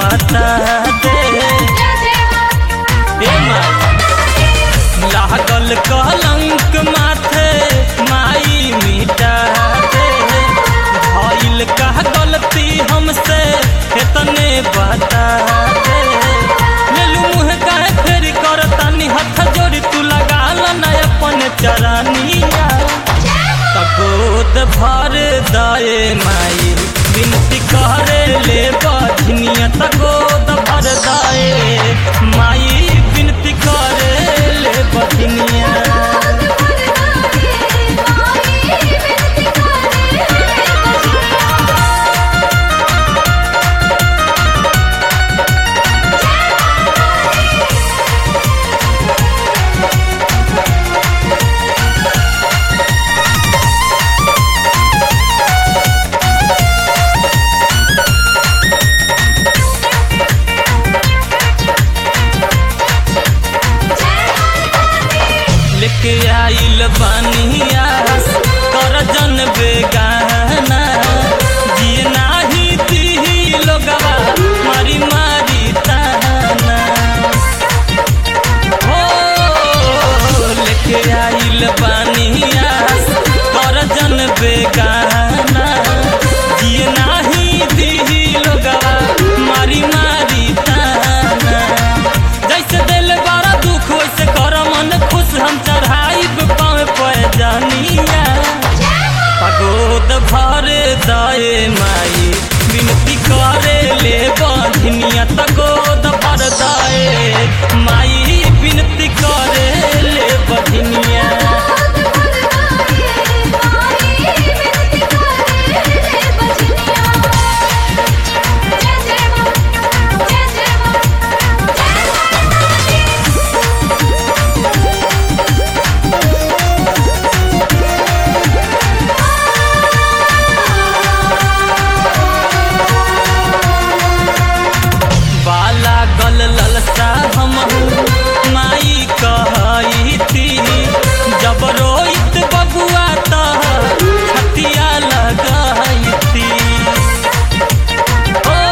बता दे ए माई लागल कलंक माथे माई मिटा दे भइल का गलती हमसे इतने बता दे लेलू मुँह काहे फेर कर तानी हाथ जोड़ी तू लगा न अपन चरनिया तगोद भर दाए माई बिनती करे ले बधनिया तगोद भर दाए माई बिनती करे ले बधनिया लेके आइल बानिया कर जन बेगाना जिए नाही दी लोगवा मारी मारी ताना हो लेके आइल बानिया कर जन बेगाना जिए नाही दी लोगवा मारी मारी ताना जैसे दिल बड़ा दुख वैसे कर मन खुश हम चढ़ाइब पाँव पे जानिया पगोद भर दाए माई विनती करे ले बांधनिया तगोद भर दाए माई विनती करे ले बधनिया बाला गल ललसा हम माई कहई थी जब रोइत बबुआ तह छतिया लगाई थी ओ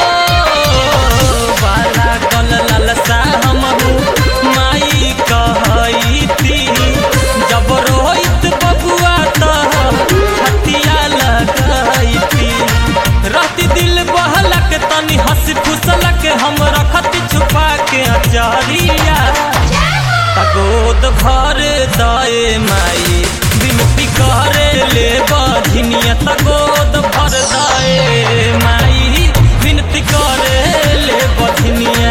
बाला गल ललसा हम माई कहई थी जब रोइत बबुआ तह छतिया लगाई थी राति दिल बहलक तनी हंस फुसलक हम रखती छुपा के अचारिया तगोद भर दाए माई विनती करे ले बाधिनिया तगोद भर दाए माई विनती करे ले बाधिनिया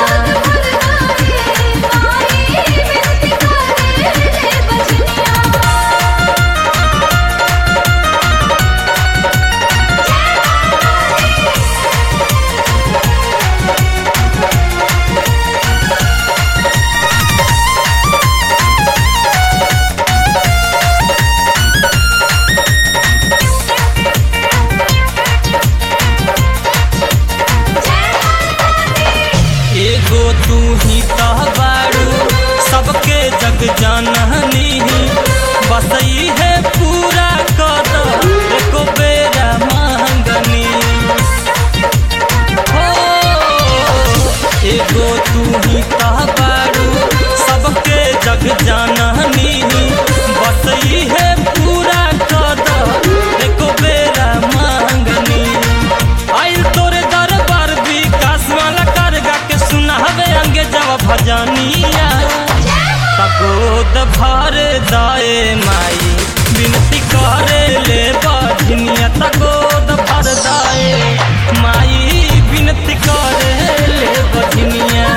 एगो तू ही तह बारू सबके जग जाननी बसई है पूरा कद एको बेरा मांगनी हो एगो तू ही तह बारू सबके जग जाननी बसई है पूरा कद एको बेरा मांगनी आइल तोरे दरबार विकास वाला करगा के सुनावे अंगे जब भजनिया तगोद भर दाए माई विनती करे ले बाझनिया तगोद भर दाए माई विनती करे ले बझनिया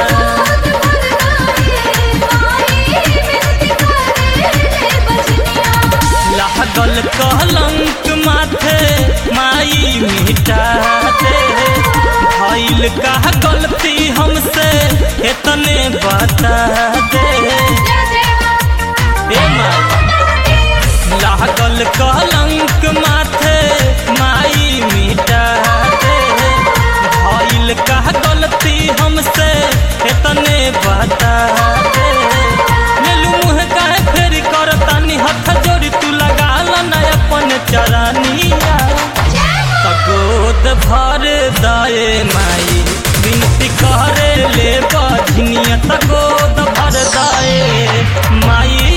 लागल कलंक माथे माई मिटा दे भइल का गलती हमसे इतने बता दे ए माई लागल कलंक माथे माई मिटा दे भइल का गलती हमसे इतने बता दे लेलू मुँह काहे फेर कर तानी हाथ जोड़ी तू लगा न अपन चरनिया तगोद भर दाए माई विनती करे ले बजनिया तको भर दाए माई